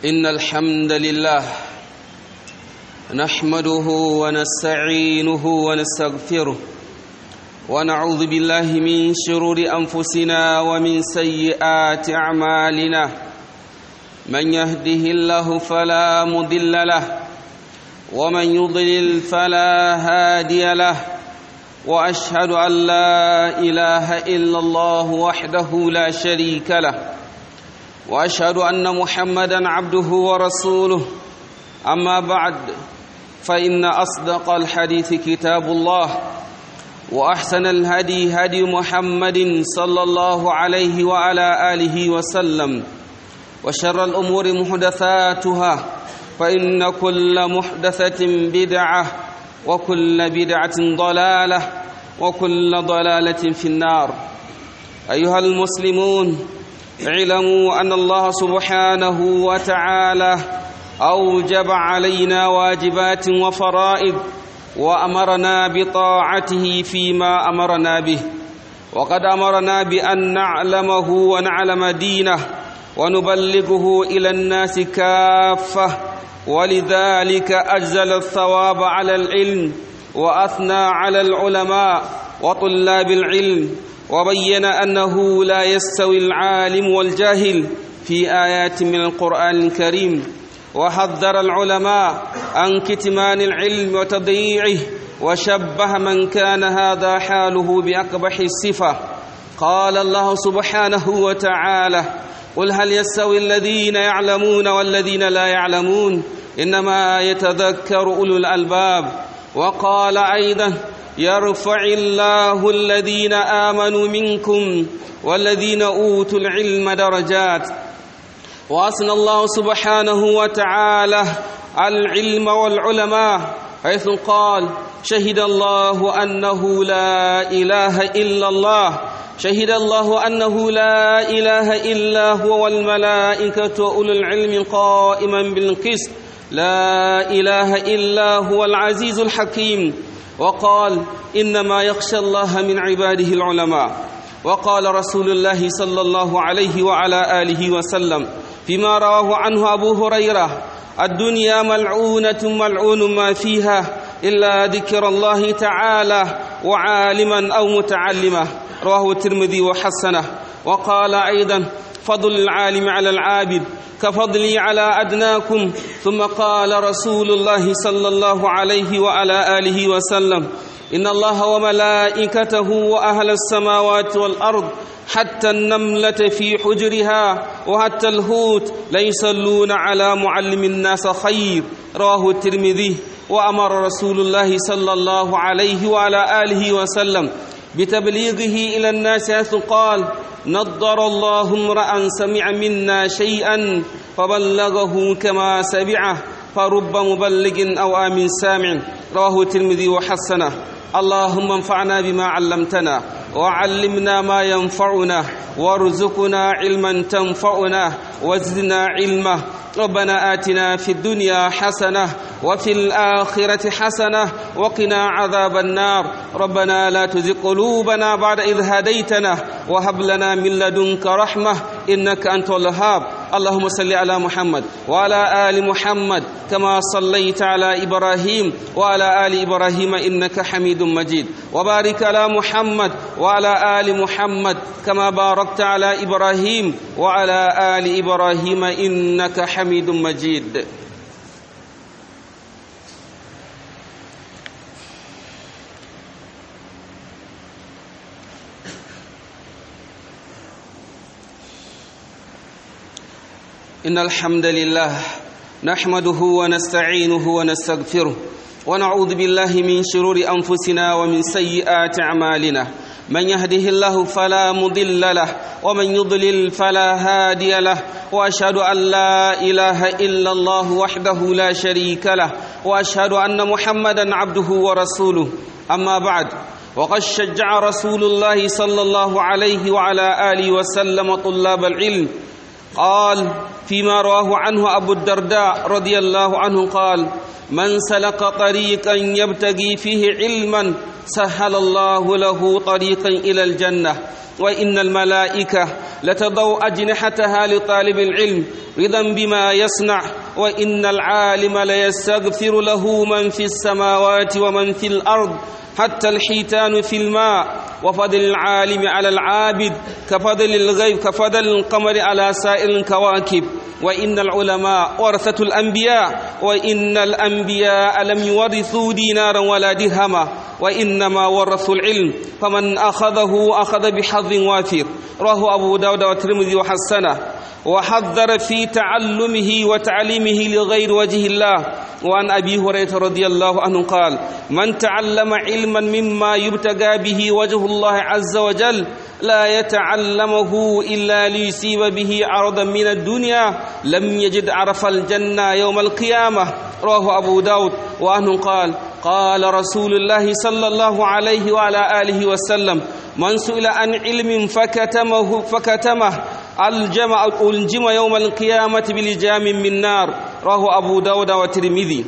إن الحمد لله نحمده ونستعينه ونستغفره ونعوذ بالله من شرور أنفسنا ومن سيئات أعمالنا من يهده الله فلا مضل له ومن يضلل فلا هادي له واشهد ان لا اله الا الله وحده لا شريك له واشهد ان محمدا عبده ورسوله اما بعد فان اصدق الحديث كتاب الله واحسن الهدي هدي محمد صلى الله عليه وعلى اله وسلم وشر الامور محدثاتها فان كل محدثه بدعه وكل بدعه ضلاله وكل ضلاله في النار ايها المسلمون اعلموا ان الله سبحانه وتعالى اوجب علينا واجبات وفرائض وامرنا بطاعته فيما امرنا به وقد امرنا بان نعلمه ونعلم دينه ونبلغه الى الناس كافه ولذلك اجزل الثواب على العلم واثنى على العلماء وطلاب العلم وبين انه لا يستوي العالم والجاهل في ايات من القران الكريم وحذر العلماء عن كتمان العلم وتضييعه وشبه من كان هذا حاله باقبح الصفه قال الله سبحانه وتعالى قل هل يستوي الذين يعلمون والذين لا يعلمون انما يتذكر اولو الالباب وقال ايضا يرفع الله الذين امنوا منكم والذين اوتوا العلم درجات واثنى الله سبحانه وتعالى العلم والعلماء حيث قال شهد الله انه لا اله الا الله شهد الله انه لا اله الا هو والملائكه اولو العلم قائما بالقسط لا اله الا هو العزيز الحكيم وقال انما يخشى الله من عباده العلماء وقال رسول الله صلى الله عليه وعلى اله وسلم فيما رواه عنه ابو هريره الدنيا ملعونه ملعون ما فيها الا ذكر الله تعالى وعالما او متعلما رواه الترمذي وحسنه وقال ايضا فضل العالم على العابد كفضلي على ادناكم ثم قال رسول الله صلى الله عليه وعلى اله وسلم ان الله وملائكته واهل السماوات والارض حتى النمله في حجرها وحتى الهوت ليصلون على معلم الناس خير رواه الترمذي وامر رسول الله صلى الله عليه وعلى اله وسلم بتبليغه الى الناس حيث قال نضر الله امرا سمع منا شيئا فبلغه كما سمعه فرب مبلغ او امن سامع رواه الترمذي وحسنه اللهم انفعنا بما علمتنا وعلمنا ما ينفعنا وارزقنا علما تنفعنا وزدنا علما ربنا آتنا في الدنيا حسنة وفي الآخرة حسنة وقنا عذاب النار ربنا لا تزغ قلوبنا بعد إذ هديتنا وهب لنا من لدنك رحمة إنك أنت الوهاب اللهم صل على محمد وعلى آل محمد كما صليت على إبراهيم وعلى آل إبراهيم إنك حميد مجيد وبارك على محمد وعلى آل محمد كما باركت على إبراهيم وعلى آل إبراهيم إنك حميد مجيد إن الحمد لله نحمده ونستعينه ونستغفره ونعوذ بالله من شرور أنفسنا ومن سيئات أعمالنا من يهده الله فلا مضل له ومن يضلل فلا هادي له واشهد ان لا اله الا الله وحده لا شريك له واشهد ان محمدا عبده ورسوله اما بعد وقد شجع رسول الله صلى الله عليه وعلى اله وسلم طلاب العلم قال فيما رواه عنه أبو الدرداء رضي الله عنه قال من سلك طريقا يبتغي فيه علما سهل الله له طريقا إلى الجنة وإن الملائكة لتضوا أجنحتها لطالب العلم رضا بما يصنع وإن العالم ليستغفر له من في السماوات ومن في الأرض حتى الحيتان في الماء وفضل العالم على العابد كفضل الغيب كفضل القمر على سائر الكواكب وإن العلماء ورثة الأنبياء وإن الأنبياء لم يورثوا دينارا ولا درهما وإنما ورثوا العلم فمن أخذه أخذ بحظ وافر رواه أبو داود والترمذي وحسنه وحذر في تعلمه وتعليمه لغير وجه الله وعن أبي هريرة رضي الله عنه قال من تعلم علما مما يبتغى به وجه الله عز وجل لا يتعلمه إلا ليصيب به عرضا من الدنيا لم يجد عرف الجنة يوم القيامة رواه أبو داود وعنه قال قال رسول الله صلى الله عليه وعلى آله وسلم من سئل عن علم فكتمه فكتمه الجمع الجم يوم القيامة بلجام من نار رواه أبو داود والترمذي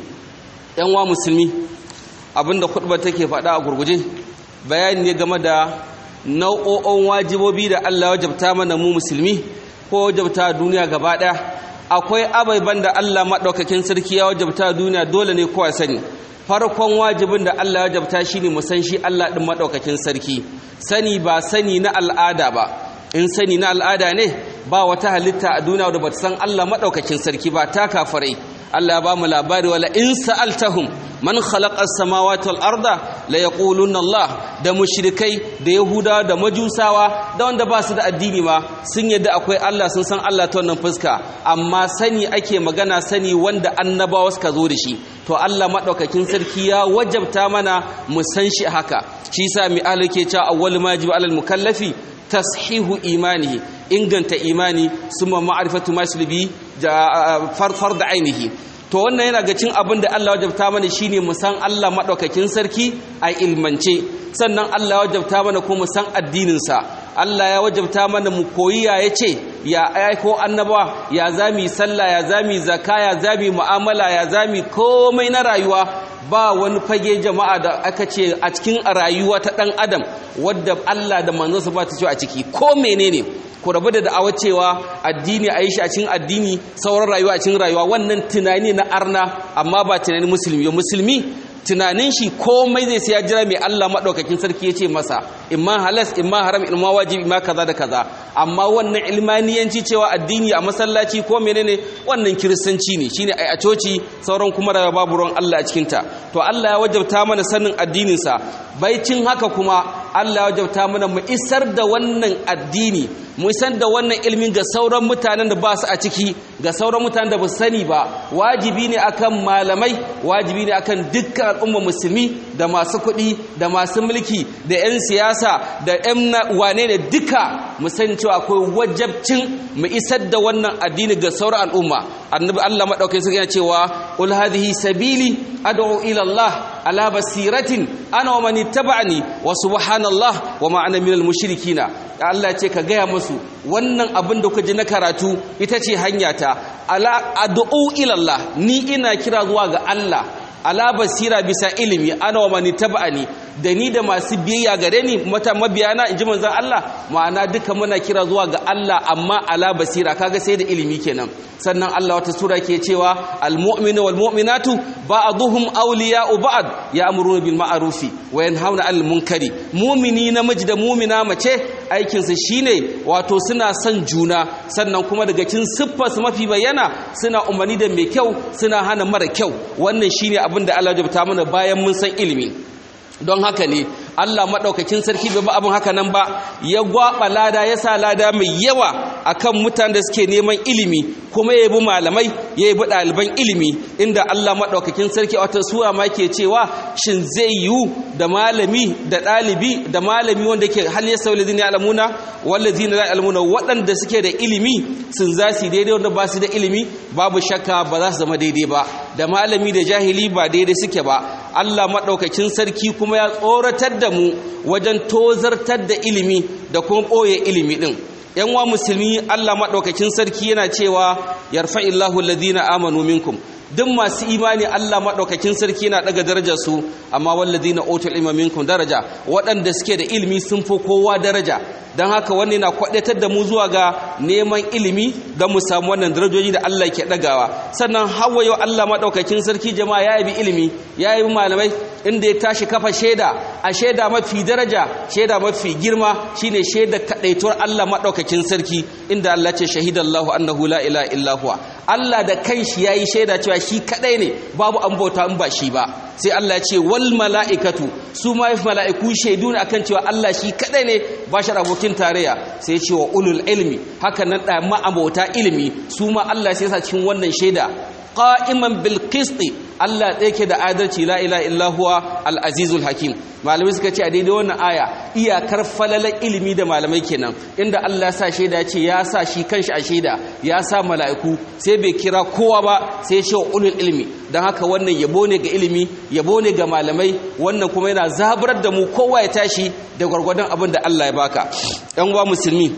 yan musulmi abinda khutba take faɗa a gurguje bayani ne game da nau'o'on wajibobi da Allah wajabta mana mu musulmi ko wajabta duniya gaba ɗaya akwai abaiban da Allah maɗaukakin sarki ya wajabta duniya dole ne kowa sani farkon wajibin da Allah ya wajabta shine mu san shi Allah ɗin maɗaukakin sarki sani ba sani na al'ada ba in sani na al'ada ne ba wata halitta a duniya da bata san Allah maɗaukakin sarki ba ta kafarai Allah ya ba mu labari wala in sa'altahum man khalaqa as-samawati wal arda la yaquluna Allah da mushrikai da yahuda da majusawa da wanda ba su da addini ma sun yadda akwai Allah sun san Allah ta wannan fuska amma sani ake magana sani wanda annabawa suka zo da shi to Allah madaukakin sarki ya wajabta mana mu san shi haka shi yasa mi alake cewa awwal majib alal mukallafi tashihu imanihi inganta imani summa ma'rifatu maslubi farfar da ainihi to wannan yana ga cin abin da Allah wajabta mana shine mu san Allah madaukakin sarki a ilmance sannan Allah wajabta mana ko mu san addinin sa Allah ya wajabta mana mu koyi ya yace ya aiko annaba ya zami sallah ya zami zakka ya zami mu'amala ya zami komai na rayuwa ba wani fage jama'a da aka ce a cikin rayuwa ta dan adam wadda Allah da manzonsa ba ta ce a ciki ko menene ku rabu da da'awar cewa addini a yi shi a cikin addini sauran rayuwa a cikin rayuwa wannan tunani na arna amma ba tunanin musulmi musulmi tunanin shi komai zai sai ya jira mai Allah maɗaukakin sarki ya ce masa imma halas imma haram imma wajibi imma kaza da kaza amma wannan ilmaniyanci cewa addini a masallaci ko menene wannan kiristanci ne shine ai a coci sauran kuma da babu ruwan Allah a cikin ta to Allah ya wajabta mana sanin addinin sa baicin haka kuma Allah ya wajabta mana mu isar da wannan addini mu isar da wannan ilmin ga sauran mutanen da ba su a ciki ga sauran mutanen da ba su sani ba wajibi ne akan malamai wajibi ne akan dukkan al'umma musulmi da masu kuɗi da masu mulki da 'yan siyasa da 'yan wane ne duka mu sani cewa akwai wajabcin mu isar da wannan addini ga sauran al'umma annabi Allah madaukakin sarki yana cewa ul hadhihi sabili ad'u ila Allah ala basiratin ana wa man ittaba'ani wa subhanallah wa ma ana minal mushrikina Allah ce ka gaya musu wannan abin da kuka ji na karatu ita ce hanyata ala ad'u ila Allah ni ina kira zuwa ga Allah ala basira bisa ilimi ana wa mani taba'ani da ni da masu biyayya gare ni mata mabiyana inji manzon Allah ma'ana duka muna kira zuwa ga Allah amma ala basira kaga sai da ilimi kenan sannan Allah wata sura ke cewa almu'minu wal mu'minatu ba'dhum awliya'u ba'd ya'muruna bil ma'rufi wa yanhauna 'anil munkari mu'mini namiji da mu'mina mace aikin su shine wato suna son juna sannan kuma daga cikin siffar su mafi bayyana suna umarni da mai kyau suna hana mara kyau wannan shine abin da Allah ya jabta mana bayan mun san ilimi don haka ne Allah maɗaukakin sarki bai ba abin haka nan ba ya gwaɓa lada ya sa lada mai yawa akan mutanen da suke neman ilimi kuma ya bi malamai ya bi ɗaliban ilimi inda Allah maɗaukakin sarki a wata sura ma ke cewa shin zai yiwu da malami da ɗalibi da malami wanda ke hal yasa walladina ya'lamuna walladina la ya'lamuna waɗanda suke da ilimi sun za su daidai wanda ba su da ilimi babu shakka ba za su zama daidai ba da malami da jahili ba daidai suke ba Allah maɗaukakin sarki kuma ya tsoratar da mu wajen tozartar da ilimi da kuma ɓoye ilimi ɗin yan wa musulmi Allah madaukakin sarki yana cewa yarfa'illahu alladhina amanu minkum duk masu imani Allah maɗaukakin sarki na ɗaga darajar su amma wallazi na otul ilma minkum daraja waɗanda suke da ilimi sun fi kowa daraja don haka wani na kwaɗatar da mu zuwa ga neman ilimi don mu samu wannan darajoji da Allah ke ɗagawa sannan hawa yau Allah maɗaukakin sarki jama'a ya yabi ilimi ya yabi malamai inda ya tashi kafa shaida a shaida mafi daraja shaida mafi girma shine shaida kaɗaituwar Allah maɗaukakin sarki inda Allah ce shahidallahu annahu la ilaha illa huwa Allah da kanshi yayi shaida cewa shi kadai ne babu an bauta in ba shi ba sai Allah ya ce wal mala'ikatu su ma mala'iku shaidu ne akan cewa Allah shi kadai ne ba shi abokin tarayya sai ya ce wa ulul ilmi haka nan da ma'abota ilimi su ma Allah sai ya sa cikin wannan shaida qa'iman bil qisti Allah ɗaya ke da adalci la ilaha illa huwa al azizul hakim malamai suka ce a daidai wannan aya iyakar falalar ilimi da malamai kenan inda Allah ya sa shaida ce ya sa shi kanshi a shaida ya sa mala'iku sai bai kira kowa ba sai ya ce ulul ilmi don haka wannan yabo ne ga ilimi yabo ne ga malamai wannan kuma yana zaburar da mu kowa ya tashi da gwargwadon abin da Allah ya baka ɗan uwa musulmi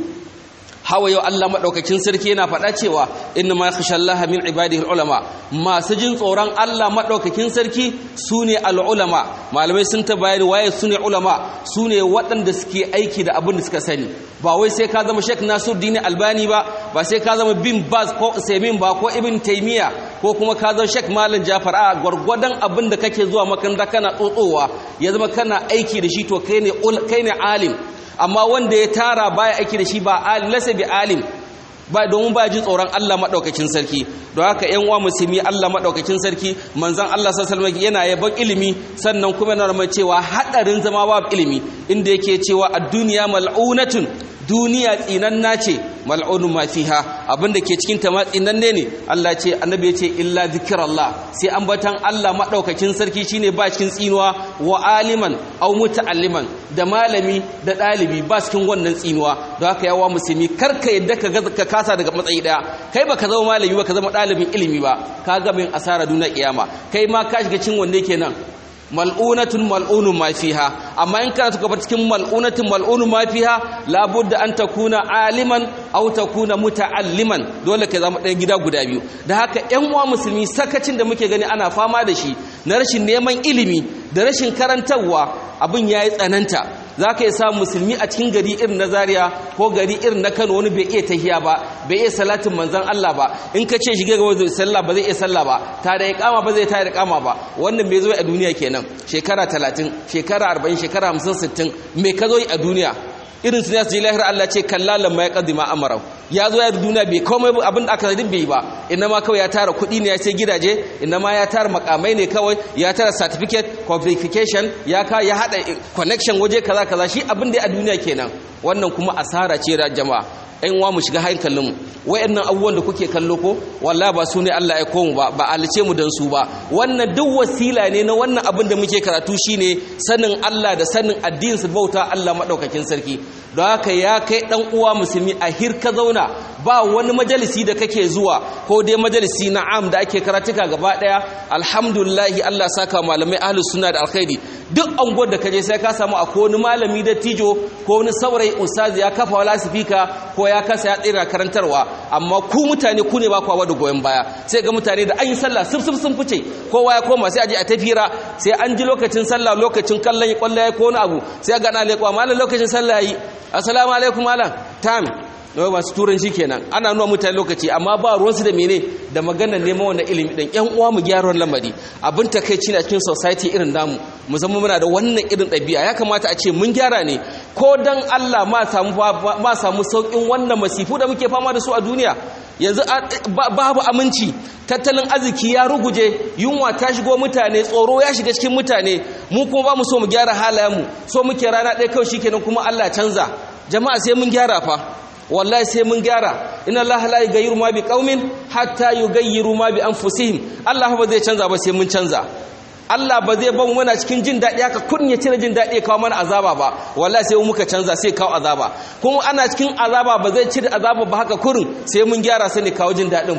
hawa yau Allah maɗaukakin sarki yana faɗa cewa inna ma yakhsha Allah min ibadihi ulama masu jin tsoron Allah maɗaukakin sarki sune al-ulama malamai sun ta bayani waye sune ulama sune waɗanda suke aiki da abin da suka sani ba wai sai ka zama Sheikh Nasiruddin Albani ba ba sai ka zama Bin Baz ko Usaimin ba ko Ibn Taymiya ko kuma ka zama Sheikh Malam Jafar a gwargwadon abin da kake zuwa makaranta kana tsotsowa ya zama kana aiki da shi to kai ne kai ne alim amma wanda ya tara baya aiki da shi ba alim lasa bi alim ba domin ba ji tsoron Allah madaukakin sarki don haka ƴan uwa musulmi Allah madaukakin sarki manzon Allah sallallahu alaihi yana yabon ilimi sannan kuma yana mai cewa hadarin zama babu ilimi inda yake cewa ad-dunya mal'unatun duniya tsinanna ce mal'unun ma fiha abinda ke cikin ta ma tsinanne ne Allah ce annabi ya ce illa zikrallah sai ambatan Allah madaukakin sarki shine ba cikin tsinuwa wa aliman aw muta'alliman da malami da dalibi ba cikin wannan tsinuwa don haka yawa musulmi karka yadda ka ka kasa daga matsayi daya kai baka zama malami ba ka zama dalibin ilimi ba ka ga min asara duniya kiyama kai ma ka shiga cikin wanne kenan mal'unatun mal'unun ma fiha amma in kana tuka cikin mal'unatun mal'unun ma fiha labudda an takuna aliman aw takuna muta'alliman dole ka zama ɗaya gida guda biyu da haka ƴan uwa musulmi sakacin da muke gani ana fama da shi na rashin neman ilimi da rashin karantarwa abin yayi tsananta za ka yi samun musulmi a cikin gari irin na zaria ko gari irin na kano wani bai iya tahiya ba bai iya salatin manzan Allah ba in ka ce shige gaba zai sallah ba zai iya sallah ba ta da iqama ba zai ta da iqama ba wannan bai zo a duniya kenan shekara 30 shekara 40 shekara 50 60 me ka zo a duniya irin su ne su ji lahir Allah ce kallalan ma ya kaddima amarau ya zo ya duniya bai komai abin da aka zai bai ba inna ma kawai ya tara kuɗi ne ya sai gidaje inna ma ya tara makamai ne kawai ya tara certificate qualification ya ka ya hada connection waje kaza kaza shi abin da a duniya kenan wannan kuma asara ce da jama'a ɗan wa mu shiga hankalin mu wayannan abubuwan da kuke kallo ko wallahi ba su ne Allah ya komu ba ba alice mu dan su ba wannan duk wasila ne na wannan abin da muke karatu shine sanin Allah da sanin addinin su bauta Allah madaukakin sarki don haka ya kai dan uwa musulmi a hirka zauna ba wani majalisi da kake zuwa ko dai majalisi na am da ake karatuka gaba daya alhamdulillah Allah saka malamai ahlus sunna da alkhairi duk anguwar da kaje sai ka samu akwai wani malami da tijo ko wani saurayi ustazi ya kafa wala sifika ko ya kasa ya tsira karantarwa amma ku mutane ku ne ba kwa da goyon baya sai ga mutane da an yi sallah sif sif sun fice kowa ya koma sai a je a tafira sai an ji lokacin sallah lokacin kallon kwallo ya ko wani abu sai ga na leƙwa malam lokacin sallah yi assalamu alaikum malam tam da ba su turanci kenan ana nuna mutane lokaci amma ba ruwansu da mene da maganar neman wannan ilimi din yan uwa mu gyara lamari abin takeici na cikin society irin namu mu zama muna da wannan irin ɗabi'a ya kamata a ce mun gyara ne ko dan Allah ma samu ma samu saukin wannan masifu da muke fama da su a duniya yanzu babu aminci tattalin arziki ya ruguje yunwa ta shigo mutane tsoro ya shiga cikin mutane mu kuma ba mu so mu gyara halayenmu so muke rana ɗaya kawai shikenan kuma Allah canza jama'a sai mun gyara fa wallahi sai mun gyara inna allaha la yughayyiru ma bi qaumin hatta yughayyiru ma bi anfusihim Allah ba zai canza ba sai mun canza Allah ba zai ban muna cikin jin daɗi haka kun ya cire jin daɗi ya kawo mana azaba ba wallahi sai muka canza sai kawo azaba kuma ana cikin azaba ba zai cire azaba ba haka kurin sai mun gyara sai ne kawo jin daɗin fa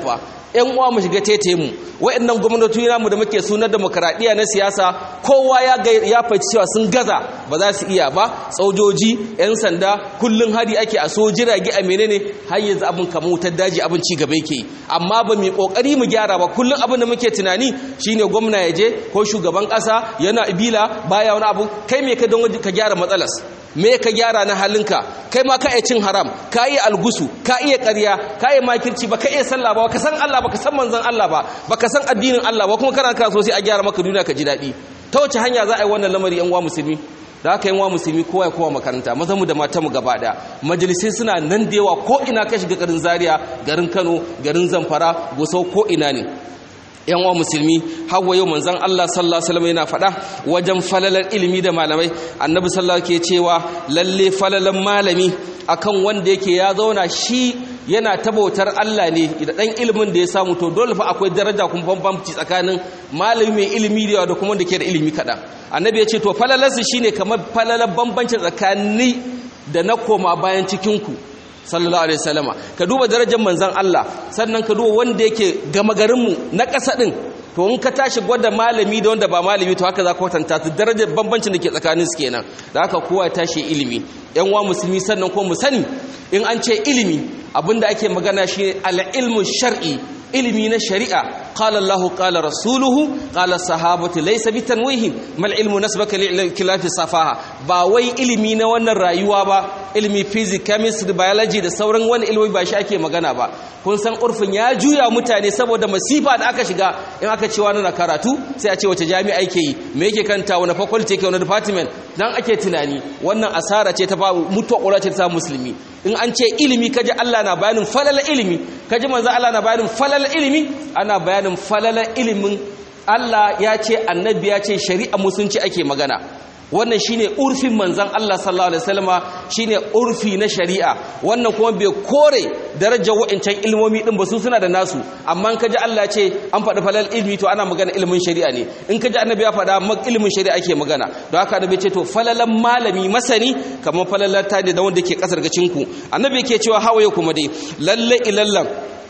yan uwa mu shiga tete mu wayannan gwamnati namu da muke sunar demokradiya na siyasa kowa ya ga ya faci cewa sun gaza ba za su iya ba tsojoji yan sanda kullun hari ake a so jirage a menene har yanzu abin kamar wutar daji abin ci gaba yake amma ba mu kokari mu gyara ba kullun abin da muke tunani shine gwamna ya je ko shugaban kasa yana ibila baya wani abu kai me ka don ka gyara matsalas me ka gyara na halinka kai ma ka iya cin haram ka iya algusu ka iya ƙarya ka iya makirci ba ka iya sallah ba ka san Allah ba ka san manzon Allah ba ba ka san addinin Allah ba kuma kana kana so sai a gyara maka duniya ka ji daɗi ta wace hanya za a yi wannan lamari yan uwa musulmi da aka yi wa musulmi kowa ya kowa makaranta maza mu da mata mu gaba daya majalisai suna nan da yawa ko ina ka shiga garin zaria garin kano garin zamfara gusau ko ina ne yan wa musulmi hawa yau manzon Allah sallallahu alaihi wasallam yana faɗa wajen falalar ilimi da malamai annabi sallallahu ke cewa lalle falalan malami akan wanda yake ya zauna shi yana tabautar Allah ne da dan ilimin da ya samu to dole fa akwai daraja kuma bambamci tsakanin malami mai ilimi da da kuma wanda ke da ilimi kaɗan annabi ya ce to falalarsu shine kamar falalar bambanci tsakani da na koma bayan cikinku sallallahu alaihi wasallama ka duba darajar manzon Allah sannan ka duba wanda yake gama garinmu na ƙasa din to in ka tashi gwada malami da wanda ba malami to haka za ka kwatanta su darajar bambancin da ke tsakanin su kenan da haka kowa ya tashi ilimi yan wa musulmi sannan ko mu sani in an ce ilimi abinda ake magana shi al-ilmu shar'i ilimi na shari'a qala Allahu qala rasuluhu qala sahabatu laysa bitanwihin mal ilmu nasbaka li khilafi safaha ba wai ilimi na wannan rayuwa ba ilimi physics chemistry biology da sauran wani ilimi ba shi ake magana ba kun san urfin ya juya mutane saboda masifa da aka shiga in aka ce wani na karatu sai a ce wace jami'a yake yi me yake kanta wani faculty yake wani department dan ake tunani wannan asara ce ta ba mutuwa ƙura ce ta musulmi in an ce ilimi kaji Allah na bayanin falala ilimi kaji manzo Allah na bayanin falala ilimi ana bayanin falala ilimin Allah ya ce annabi ya ce shari'a musunci ake magana wannan shine urfin manzon Allah sallallahu alaihi wasallama shine urfi na shari'a wannan kuma bai kore darajar wa'ancan ilmomi din ba su suna da nasu amma in kaji Allah ce an faɗi falal ilmi to ana magana ilimin shari'a ne in kaji annabi ya faɗa ilimin shari'a ake magana don haka annabi ce to falalan malami masani kamar falalan ta da wanda ke kasar gacin ku annabi yake cewa hawaye kuma dai lalle ilallan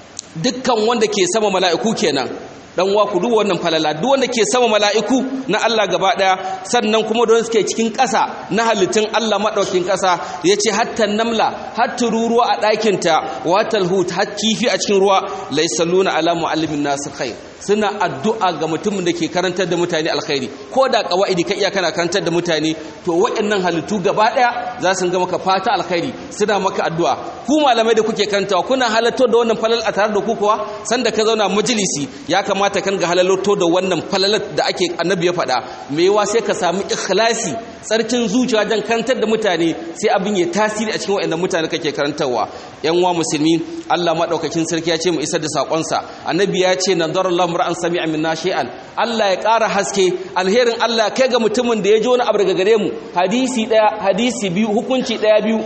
dukkan wanda ke sama mala'iku kenan dan wa ku duk wannan falala duk wanda ke sama mala'iku na Allah gaba daya sannan kuma don suke cikin ƙasa na halittun Allah madaukin ƙasa yace hatta namla har tururuwa a ɗakin ta watal hut har kifi a cikin ruwa laysalluna ala muallimin nas khair suna addu'a ga mutumin da ke karantar da mutane alkhairi ko da kawaidi ka iya kana karantar da mutane to waɗannan halittu gaba daya za su ga maka fata alkhairi suna maka addu'a ku malamai da kuke karantawa kuna halatto da wannan falal a tare da ku kuwa sanda ka zauna majalisi ya kamata kan ga halalto da wannan falalat da ake annabi ya faɗa me yawa sai ka samu ikhlasi tsarkin zuciya dan karantar da mutane sai abin ya tasiri a cikin waɗannan mutane kake karantarwa yan uwa musulmi Allah madaukakin sarki ya ce mu isar da sakonsa annabi ya ce nadarallahu mar'an sami'a minna shay'an Allah ya ƙara haske alherin Allah kai ga mutumin da ya ji wani abu daga gare mu hadisi daya hadisi biyu hukunci daya biyu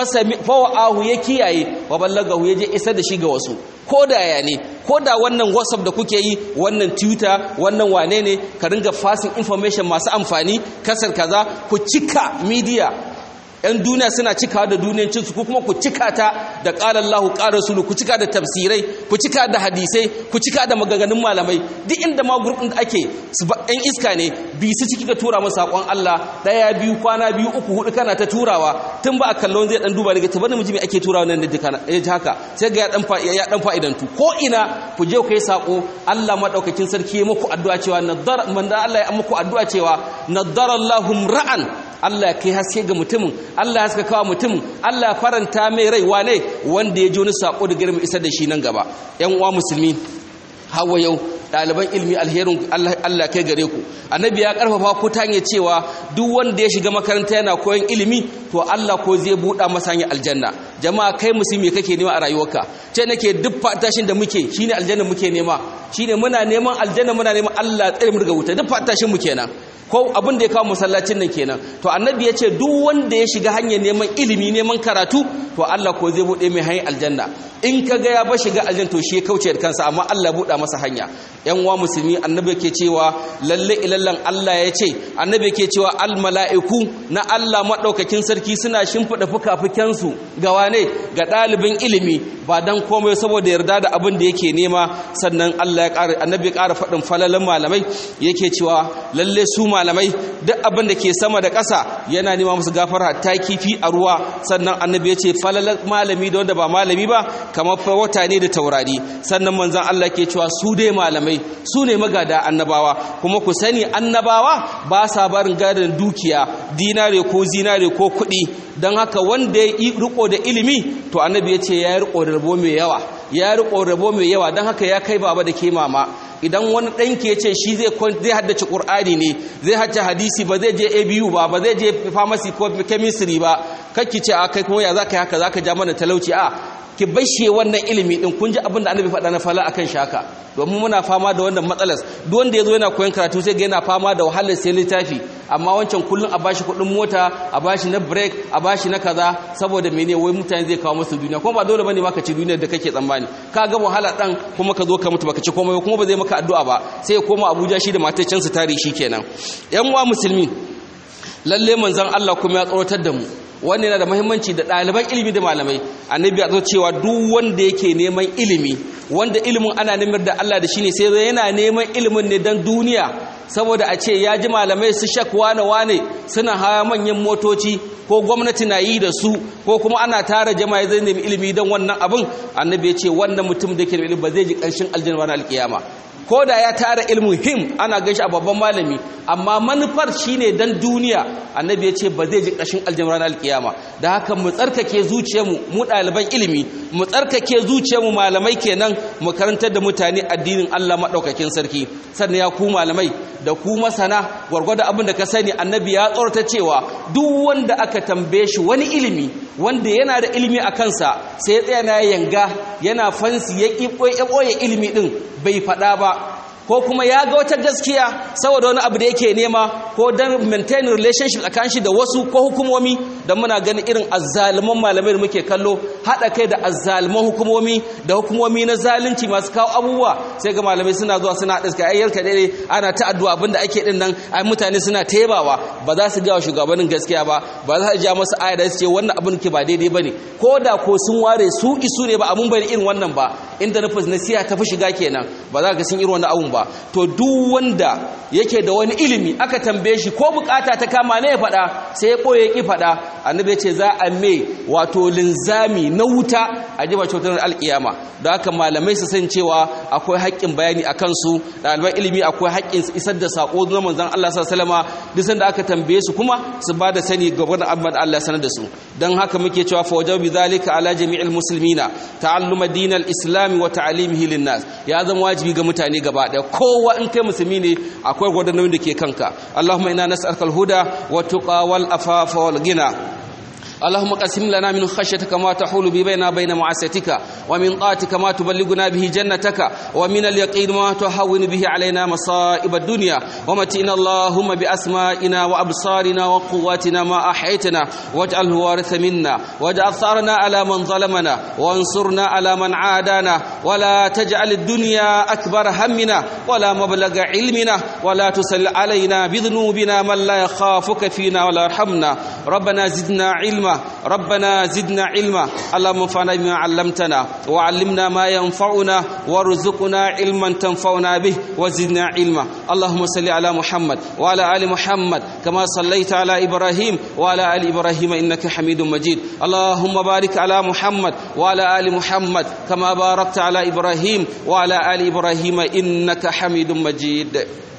fawa'ahu ya kiyaye wa ballagahu ya je isar da shi ga wasu ko da ya ne ko da wannan whatsapp da kuke yi wannan twitter wannan wane ne ka ringa passing information masu amfani kasar kaza ku cika media yan duniya suna cikawa da duniyancinsu ko kuma ku cika ta da ƙalar lahu ƙarar sulu ku cika da tafsirai ku cika da hadisai ku cika da maganganun malamai duk inda ma gurbin da ake yan iska ne bi su ciki ka tura masa saƙon Allah ɗaya biyu kwana biyu uku hudu kana ta turawa tun ba a kallon zai dan duba daga tabbata miji mai ake turawa nan da duka ya ji haka sai ga ya dan ya dan fa'idantu ko ina ku je ku yi saƙo Allah madaukakin sarki ya muku addu'a cewa nadar man da Allah ya muku addu'a cewa nadarallahu ra'an Allah kai haske ga mutumin Allah haska kawo mutumin Allah faranta mai rai wane wanda ya ji wani sako da girma isar da shi nan gaba yan uwa musulmi hawa yau ɗaliban ilmi alherin Allah kai gare ku annabi ya karfafa ku ta hanyar cewa duk wanda ya shiga makaranta yana koyon ilimi to Allah ko zai buɗa masa hanyar aljanna jama'a kai musulmi kake nema a rayuwarka ce nake duk fatashin da muke shine aljanna muke nema shine muna neman aljanna muna neman Allah tsare mu daga wuta duk fatashin mu kenan ko abin da ya kawo masallacin nan kenan to annabi ya ce duk wanda ya shiga hanyar neman ilimi neman karatu to Allah ko zai bude mai hanyar aljanna in ka ga ya ba shiga aljanna to shi ya kauce da kansa amma Allah buɗa masa hanya yan wa musulmi annabi ke cewa lalle ilallan Allah ya ce annabi ke cewa al mala'iku na Allah madaukakin sarki suna shimfida fukafuken su ga wane ga dalibin ilimi ba dan komai saboda yarda da abin da yake nema sannan Allah ya ƙara annabi ya ƙara faɗin falalan malamai yake cewa lalle su malamai duk abin da ke sama da ƙasa yana nema musu gafara ta kifi a ruwa sannan annabi ya ce falalan malami da wanda ba malami ba kamar fa wata ne da taurari sannan manzon Allah ke cewa su dai malamai su ne magada annabawa kuma ku sani annabawa ba sa barin gadon dukiya dinare ko zinare ko kuɗi don haka wanda ya riko da ilimi to annabi ya ce ya riko da rabo mai yawa ya riko da rabo mai yawa don haka ya kai baba da ke mama idan wani ɗanki ya ce shi zai haddace ƙur'ani ne zai haddace hadisi ba zai je abu ba ba zai je pharmacy ko chemistry ba kakki ce a kai kuma ya za ka yi haka za ka ja mana talauci a ki bashe wannan ilimi din kun ji abin da annabi faɗa na fala akan shaka domin muna fama da wannan matsalar duk wanda yazo yana koyon karatu sai ga yana fama da wahalar sai littafi amma wancan kullun a bashi kuɗin mota a bashi na break a bashi na kaza saboda mene wai mutane zai kawo musu duniya kuma ba dole bane ma ka ci duniyar da kake tsammani ka ga wahala dan kuma ka zo ka mutu baka ci komai kuma ba zai maka addu'a ba sai ya koma Abuja shi da matacin su tare shi kenan yan uwa musulmi lalle manzon Allah kuma ya tsoratar da mu wannan yana da muhimmanci da ɗaliban ilimi da malamai annabi ya zo cewa duk wanda yake neman ilimi wanda ilimin ana neman da Allah da shi ne sai yana neman ilimin ne don duniya saboda a ce ya ji malamai su shak wane wane suna hawa manyan motoci ko gwamnati na yi da su ko kuma ana tara jama'a zai nemi ilimi don wannan abin annabi ya ce wannan mutum da ke da ilimi ba zai ji ƙarshen aljanna na alƙiyama ko da ya tara ilmin him ana gashi a babban malami amma manufar shine dan duniya annabi ya ce ba zai ji ƙashin aljanna ranar alkiyama da haka mu tsarkake zuciyarmu mu ɗaliban ilimi mu tsarkake zuciyarmu malamai kenan mu karantar da mutane addinin Allah maɗaukakin sarki sannan ya ku malamai da ku masana gwargwada abin da ka sani annabi ya tsorata cewa duk wanda aka tambaye shi wani ilimi wanda yana da ilimi a kansa sai ya tsaya na yanga yana fansi ya ɓoye ilimi ɗin bai faɗa ba ko kuma ya ga wata gaskiya saboda wani abu da yake nema ko don maintain relationship tsakanin shi da wasu ko hukumomi don muna ganin irin azzaluman malamai da muke kallo haɗa kai da azzaluman hukumomi da hukumomi na zalunci masu kawo abubuwa sai ga malamai suna zuwa suna haɗa suka ayyar ka dare ana ta addu'a abin da ake din nan ai mutane suna taibawa ba za su gawa shugabannin gaskiya ba ba za su ja masu aya da su ce wannan abin ke ba daidai bane ko da ko sun ware su isu ne ba abun bane irin wannan ba inda nufin nasiha ta fi shiga kenan ba za ka sun irin wannan abun ba to duk wanda yake da wani ilimi aka tambaye shi ko bukata ta kama ne ya faɗa sai ya ɓoye ki faɗa annabi ce za a mai wato linzami na wuta a jiba cutar alƙiyama da haka malamai su san cewa akwai haƙƙin bayani a kansu ɗaliban ilimi akwai haƙƙin isar da saƙo na manzon Allah sallallahu alaihi duk sanda aka tambaye su kuma su ba da sani ga gwada abin Allah sanar da su dan haka muke cewa fa wajabi bi zalika ala jami'il muslimina ta'alluma dinal islam wa ta'limihi lin-nas ya zama wajibi ga mutane gaba ɗaya kowa in kai musulmi ne akwai gwadannin da ke kanka Allahumma inna nas'aluka al-huda wa tuqa wal afafa wal ghina اللهم قسم لنا من خشيتك ما تحول به بيننا بين معصيتك ومن طاعتك ما تبلغنا به جنتك ومن اليقين ما تهون به علينا مصائب الدنيا ومتئنا اللهم بأسمائنا وأبصارنا وقواتنا ما أحيتنا واجعله وارث منا واجعل ثارنا على من ظلمنا وانصرنا على من عادانا ولا تجعل الدنيا أكبر همنا ولا مبلغ علمنا ولا تسل علينا بذنوبنا من لا يخافك فينا ولا يرحمنا ربنا زدنا علما ربنا زدنا علما اللهم انفعنا بما علمتنا وعلمنا ما ينفعنا وارزقنا علما تنفعنا به وزدنا علما اللهم صل على محمد وعلى ال محمد كما صليت على ابراهيم وعلى ال ابراهيم انك حميد مجيد اللهم بارك على محمد وعلى ال محمد كما باركت على ابراهيم وعلى ال ابراهيم انك حميد مجيد